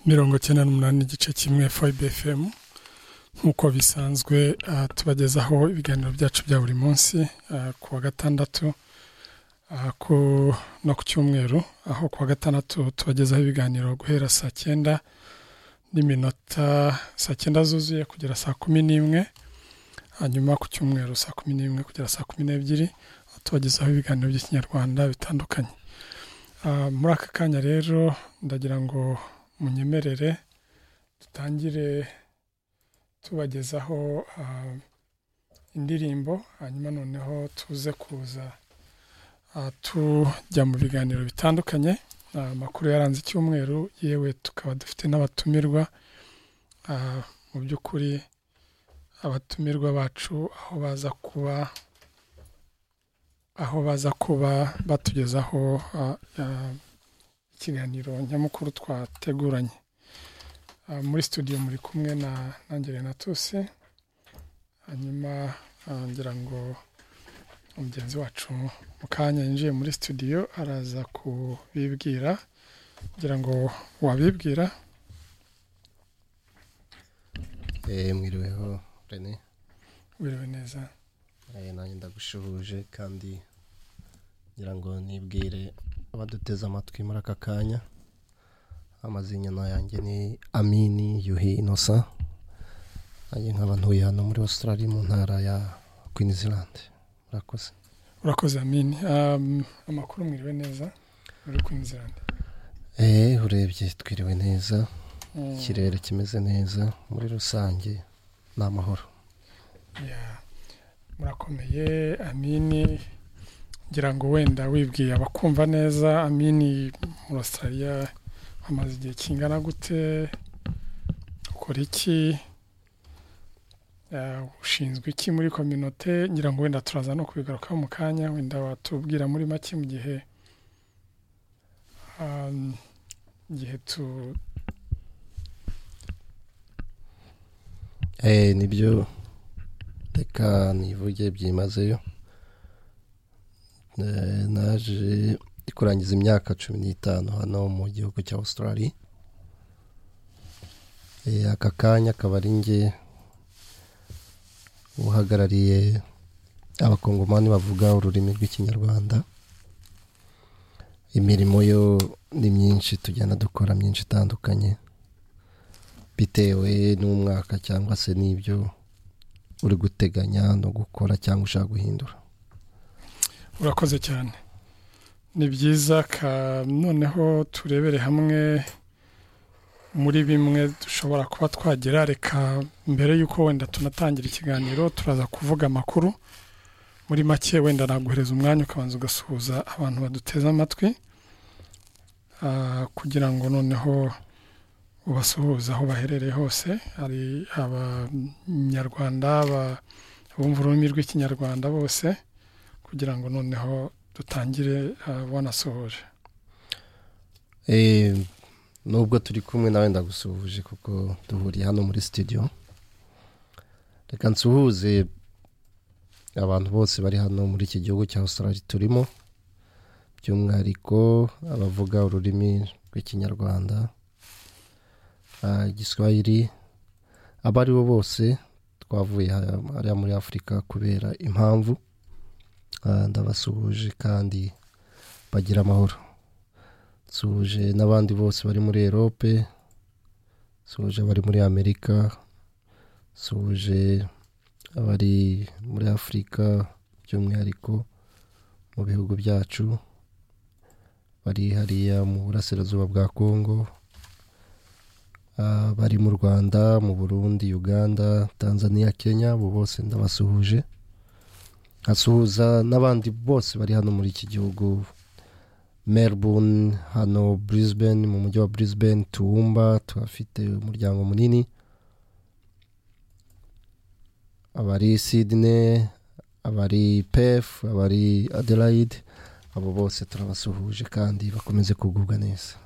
mirongo icyenda n'umunani igice kimwe foyibe efemu nk'uko bisanzwe tubagezaho ibiganiro byacu bya buri munsi ku wa gatandatu no ku cyumweru aho ku wa gatandatu tubagezaho ibiganiro guhera saa cyenda n'iminota saa cyenda zuzuye kugera saa kumi n'imwe hanyuma ku cyumweru saa kumi n'imwe kugera saa kumi n'ebyiri tubagezaho ibiganiro by'ikinyarwanda bitandukanye muri aka kanya rero ndagira ngo munyemerere dutangire tubagezaho indirimbo hanyuma noneho tuze kuza tujya mu biganiro bitandukanye amakuru yaranze icyumweru yewe tukaba dufite n'abatumirwa mu by'ukuri abatumirwa bacu aho baza kuba aho baza kuba batugezaho ikiganiro nyamukuru twateguranye muri studio muri kumwe na nangere na tusi hanyuma ngira ngo mugenzi wacu mu kanya yinjiye muri studio araza kubibwira kugira ngo wabibwira mwiriweho rene wiriwe neza nanjye ndagushuhuje kandi ngira ngo nibwire abaduteze amatwi muri aka kanya amazina yanjye ni amini yuhi inosa nanjye nkaba ntuye hano muri australia mu ntara ya queensland murakoze urakoze amini amakuru mwiriwe neza muri queensland eee urebye twiriwe neza ikirere kimeze neza muri rusange ni amahoro murakomeye amini ngira ngo wenda wibwiye abakumva neza amini muri australia hamaze igihe kingana gute ukora iki ushinzwe iki muri kominote ngira ngo wenda turaza no kubigarukaho mu kanya wenda watubwira muri make mu gihe igihe tu nibyo reka nivuge byimazeyo naje kurangiza imyaka cumi n'itanu hano mu gihugu cya australia aka kanya akaba ari nge uhagarariye abakongomani bavuga ururimi rw'ikinyarwanda imirimo yo ni myinshi tugenda dukora myinshi itandukanye bitewe n'umwaka cyangwa se n'ibyo uri guteganya no gukora cyangwa ushaka guhindura urakoze cyane ni byiza noneho turebere hamwe muri bimwe dushobora kuba twagira reka mbere y'uko wenda tunatangira ikiganiro turaza kuvuga amakuru muri make wenda naguhereza umwanya ukabanza ugasuhuza abantu baduteze amatwi kugira ngo noneho ubasuhuze aho baherereye hose hari abanyarwanda bumva ururimi rw'ikinyarwanda bose kugira ngo noneho dutangire wanasohoje nubwo turi kumwe nawe ndagusuhuje kuko duhuriye hano muri studio reka nsuhuze abantu bose bari hano muri iki gihugu cya Australia turimo by'umwihariko abavuga ururimi rw'ikinyarwanda igiswahili abo ari bo bose twavuye hariya muri afurika kubera impamvu ndabasuhuje kandi bagira amahoro nsuhuje n'abandi bose bari muri erope nsuhuje abari muri amerika nsuhuje abari muri afurika by'umwihariko mu bihugu byacu bari hariya mu burasirazuba bwa kongo bari mu rwanda mu burundi uganda tanzania kenya abo bose ndabasuhuje nkasuhuza n'abandi bose bari hano muri iki gihugu Melbourne hano Brisbane mu mujyi wa Brisbane tuwumba tuhafite umuryango munini abari Sydney abari Perth abari Adelaide abo bose turabasuhuje kandi bakomeze kugubwa neza